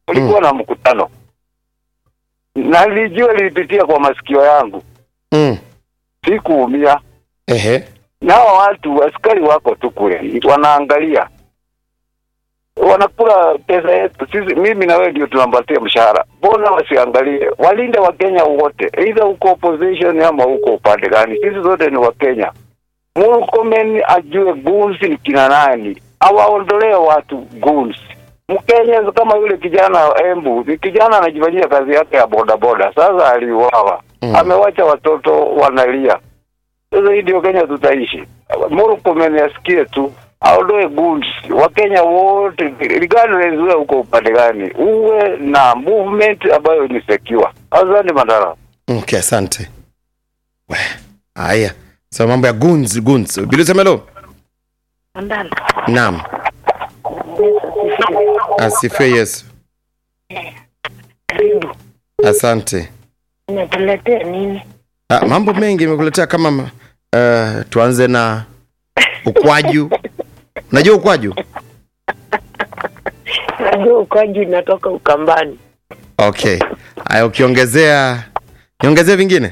kulikuwa na mkutano na nilijua lilipitia kwa masikio yangu, Mm. sikuumia. Ehe. Nao watu askari wako tu kule wanaangalia, wanakula pesa yetu sisi. Mimi na wewe ndio tunampatia mshahara, mbona wasiangalie? Walinde Wakenya wote, either uko opposition ama uko upande gani, sisi zote ni Wakenya. Murkomen ajue goons ni kina nani, awaondolee watu goons. Mkenya kama yule kijana Embu, ni kijana anajifanyia kazi yake ya bodaboda, sasa aliuawa, Mm. amewacha watoto wanalia. Sasa hii ndio Kenya tutaishi. Murkomen asikie tu aondoe goons. Wakenya wote regardless wewe uko upande gani, uwe na movement ambayo ni secure. Asante Mandala. Okay, asante. We, haya. So mambo ya guns guns. Bilisemelo. Mandala. Naam. Yesu asifiwe. Asifiwe Yesu. Karibu. Asante. Umetuletea nini? Ah, mambo mengi imekuletea kama ma- uh, tuanze na ukwaju. Unajua ukwaju? Najua ukaji inatoka Ukambani. Okay. Haya ukiongezea niongezee vingine?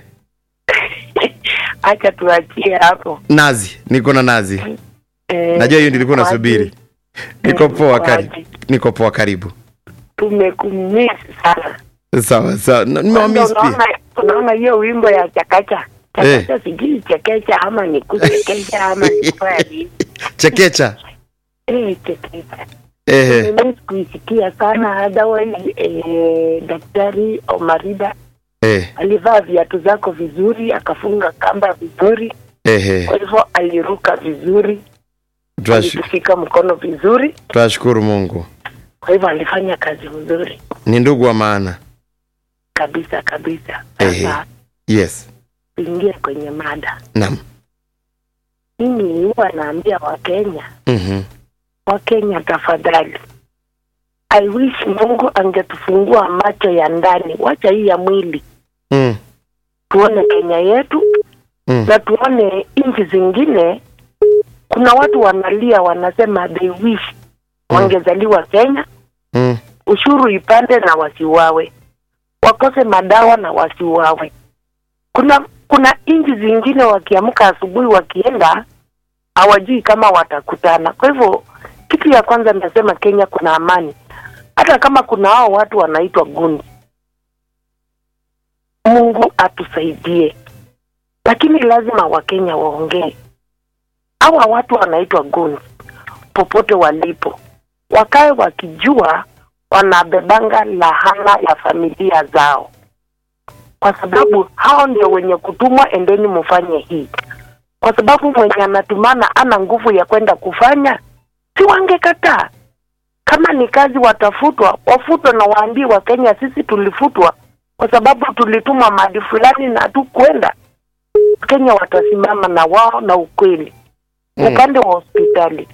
Acha tuachie hapo. Nazi. Niko na nazi. Eh, Najua hiyo nilikuwa ukaji, nasubiri. Niko poa karibu. ukaji. Niko poa karibu. Tumekumisi sana. Sawa sawa. Na- Kwanza Nimewamiss pia. Unaona, unaona hiyo wimbo ya chakacha Eh. chakacha, sijui chekecha ama ni kuchekesha ama ni kufanya nini? Chekecha. Eh, chekecha Ehe. nimeweza kuisikia sana. Otherwise eh, Daktari Omarida Eh. alivaa viatu zako vizuri, akafunga kamba vizuri, Ehe. kwa hivyo aliruka vizuri, Tunash- alitushika mkono vizuri, Tunashukuru Mungu. kwa hivyo alifanya kazi vizuri Ni ndugu wa maana. kabisa kabisa. Ehe. Sasa Yes. tuingie kwenye mada. Naam. Mimi huwa naambia Wakenya, Mhm. Wakenya tafadhali, I wish Mungu angetufungua macho ya ndani, wacha hii ya mwili, Mm. tuone Kenya yetu Mm. na tuone nchi zingine. Kuna watu wanalia, wanasema they wish wangezaliwa Kenya, Mm. ushuru ipande na wasiuawe, wakose madawa na wasiuawe. Kuna kuna nchi zingine wakiamka asubuhi wakienda hawajui kama watakutana. Kwa hivyo kitu ya kwanza nasema Kenya kuna amani, hata kama kuna hao watu wanaitwa gundi. Mungu atusaidie, lakini lazima Wakenya waongee. Hawa watu wanaitwa gundi, popote walipo, wakae wakijua wanabebanga lahana ya familia zao, kwa sababu hao ndio wenye kutumwa, endeni mufanye hii, kwa sababu mwenye anatumana ana nguvu ya kwenda kufanya, si wangekataa? Kama ni kazi watafutwa, wafutwe na waambie Wakenya, sisi tulifutwa kwa sababu tulitumwa mahali fulani na hatukwenda. Kenya watasimama na wao na ukweli Mm. upande wa hospitali.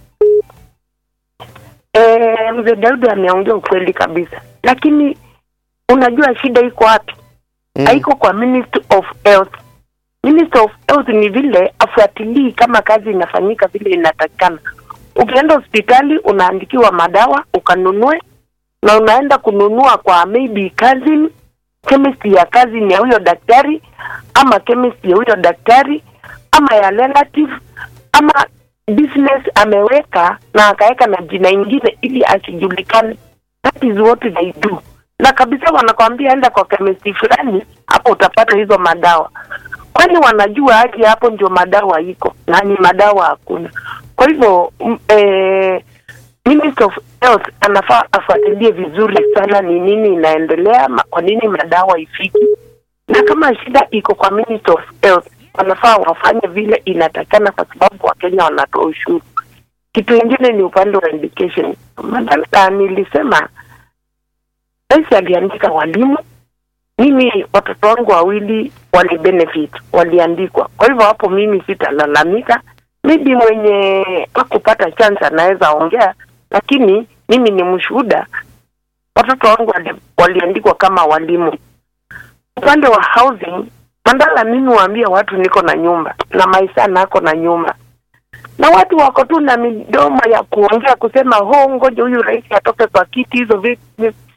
Eh, mzee Daudi ameongea ukweli kabisa, lakini unajua shida iko wapi? Mm. Haiko kwa Ministry of Health. Ministry of Health ni vile afuatilii kama kazi inafanyika vile inatakikana. Ukienda hospitali unaandikiwa madawa ukanunue, na unaenda kununua kwa maybe cousin, chemist ya cousin ya huyo daktari, ama chemist ya huyo daktari, ama ya relative, ama business ameweka na akaweka na jina ingine ili asijulikane. That is what they do. Na kabisa wanakwambia enda kwa chemist fulani, hapo utapata hizo madawa. Kwani wanajua aje hapo ndio madawa iko na ni madawa hakuna. Kwa hivyo m- eh, Minister of Health anafaa afuatilie vizuri sana ni nini inaendelea, ma- kwa nini madawa ifiki, na kama shida iko kwa Minister of Health wanafaa wafanye vile inatakana, kwa sababu Wakenya wanatoa ushuru. Kitu ingine ni upande wa education. Madala, nilisema rais aliandika walimu, mimi watoto wangu wawili wali benefit waliandikwa, kwa hivyo hapo mimi sitalalamika. Maybe mwenye hakupata chance anaweza ongea, lakini mimi ni mshuhuda, watoto wangu wali, waliandikwa kama walimu. Upande wa housing, Mandala, mimi waambia watu niko na nyumba na maisha nako na nyumba na watu wako tu na midomo ya kuongea kusema ho, ngoja huyu rais atoke kwa kiti, hizo vi- vi-